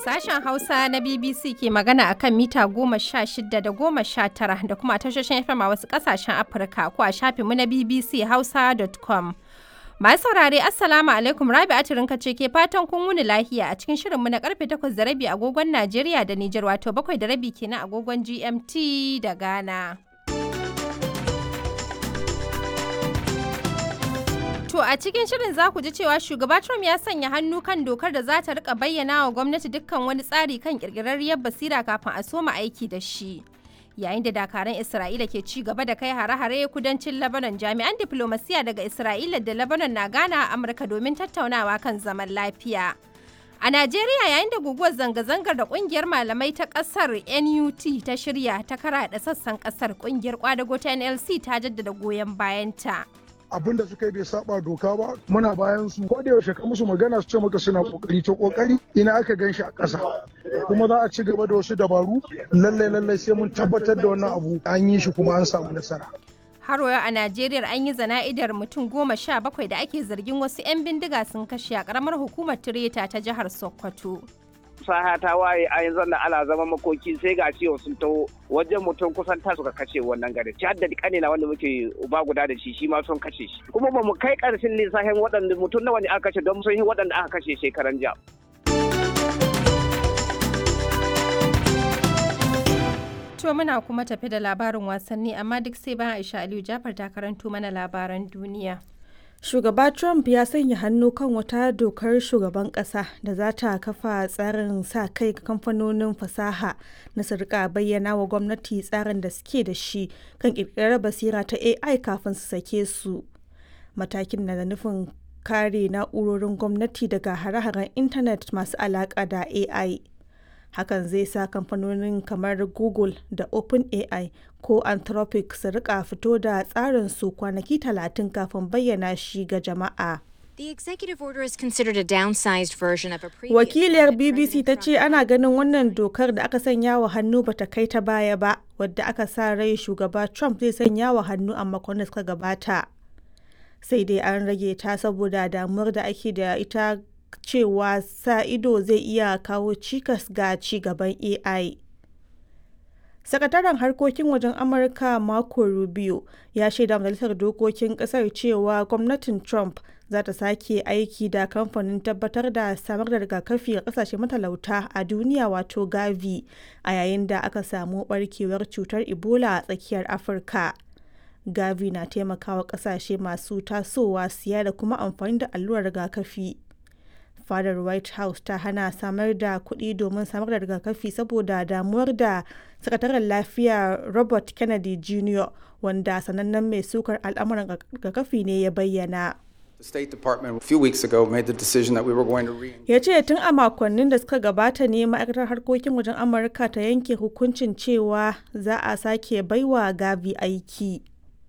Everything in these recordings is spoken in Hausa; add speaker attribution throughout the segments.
Speaker 1: Sashen Hausa na BBC ke magana akan mita goma sha shida da goma sha tara da kuma tashoshin FM a wasu ƙasashen Afirka ko a shafinmu na BBC Hausa.com. Masu saurare Assalamu alaikum Rabi Atirinka ce ke fatan kun wuni lahiya a cikin shirinmu na karfe takwas da rabi agogon Najeriya da Nijar wato bakwai da rabi kenan agogon GMT da Ghana. To a cikin shirin za ku ji cewa shugaba Trump ya sanya hannu kan dokar da za ta rika bayyana wa gwamnati dukkan wani tsari kan kirkirarriyar basira kafin a soma aiki da shi. Yayin da dakaran Isra'ila ke ci gaba da kai hare-hare kudancin Lebanon jami'an diplomasiya daga Isra'ila da Lebanon na gana a Amurka domin tattaunawa kan zaman lafiya. A Najeriya yayin da guguwar zanga-zangar da kungiyar malamai ta kasar NUT ta shirya ta karaɗa sassan kasar kungiyar kwadago ta NLC ta jaddada goyon bayanta.
Speaker 2: abin da suka yi bai saba doka ba muna bayan su ko da yaushe ka musu magana su ce maka suna kokari to kokari ina aka gan shi a ƙasa kuma za a ci gaba da wasu dabaru lallai lallai sai mun tabbatar da wannan abu an yi shi kuma an samu nasara
Speaker 1: har a Najeriya an yi zana'idar mutum goma sha bakwai da ake zargin wasu 'yan bindiga sun kashe a karamar hukumar Tireta ta jihar Sokoto.
Speaker 3: saha ta waye a yanzu na ala zama makoki sai ga ciwo sun taho wajen mutum kusan ta suka kashe wannan gari ci hadda kane na wanda muke uba guda da shi shi ma sun kashe shi kuma ba mu kai karshen lissafin waɗanda mutum nawa ne aka kashe don sun yi waɗanda aka kashe shekaran jiya
Speaker 1: To muna kuma tafi da labarin wasanni amma duk sai bayan Aisha Aliyu Jafar ta karanto mana labaran duniya.
Speaker 4: Shugaba Trump ya sanya hannu kan wata dokar shugaban ƙasa da za ta kafa tsarin sa kai ga kamfanonin fasaha na su rika bayyana wa gwamnati tsarin da suke da shi kan ƙirƙirar basira ta AI kafin su sake su. Matakin na da nufin kare na'urorin gwamnati daga hare-haren intanet masu alaƙa da AI. hakan zai sa kamfanonin kamar google da openai ko anthropic su rika fito da tsarin su kwanaki talatin kafin bayyana shi ga jama'a
Speaker 5: The executive order is considered a downsized version of a previous
Speaker 4: wakiliyar
Speaker 5: one that
Speaker 4: bbc ta
Speaker 5: President
Speaker 4: ce
Speaker 5: Trump
Speaker 4: ana ganin wannan dokar da aka sanya wa hannu bata kai ta baya ba wadda aka sa rai shugaba trump zai sanya wa hannu a makon da suka gabata sai dai an rage ta saboda damuwar da ake da ita cewa sa ido zai iya kawo cikas ga ci gaban AI. Sakataren harkokin wajen Amurka Marco Rubio ya shaida majalisar dokokin kasar cewa gwamnatin Trump za ta sake aiki da kamfanin tabbatar da samar da rigakafi ga kasashe matalauta a duniya wato Gavi a yayin da aka samu barkewar cutar Ebola a tsakiyar Afirka. Gavi na taimakawa kasashe masu tasowa siya da kuma amfani da allurar rigakafi. fadar white house ta hana samar da kuɗi domin samar da rigakafi saboda damuwar da sakataren lafiya robert kennedy jr wanda sanannen mai sukar al'amuran rigakafi ne ya bayyana
Speaker 6: The State Department a few weeks ago made the decision that we were going to re
Speaker 4: ya ce tun a makonnin da suka gabata ne ma'aikatar harkokin wajen amurka ta yanke hukuncin cewa za a sake baiwa gavi aiki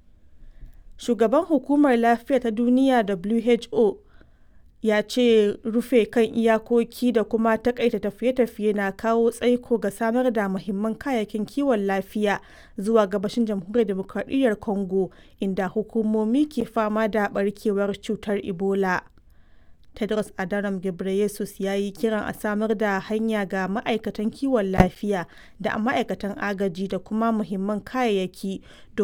Speaker 4: shugaban hukumar lafiya ta duniya who ya ce rufe kan iyakoki da kuma takaita tafiye-tafiye na kawo tsaiko ga samar da muhimman kayayyakin kiwon lafiya zuwa gabashin jamhuriyar demokradiyyar congo inda hukumomi ke fama da barkewar cutar ebola tedros adhanom ghebreyesus ya yi kiran a samar da hanya ga ma'aikatan kiwon lafiya da ma'aikatan agaji da kuma muhimman kayayyaki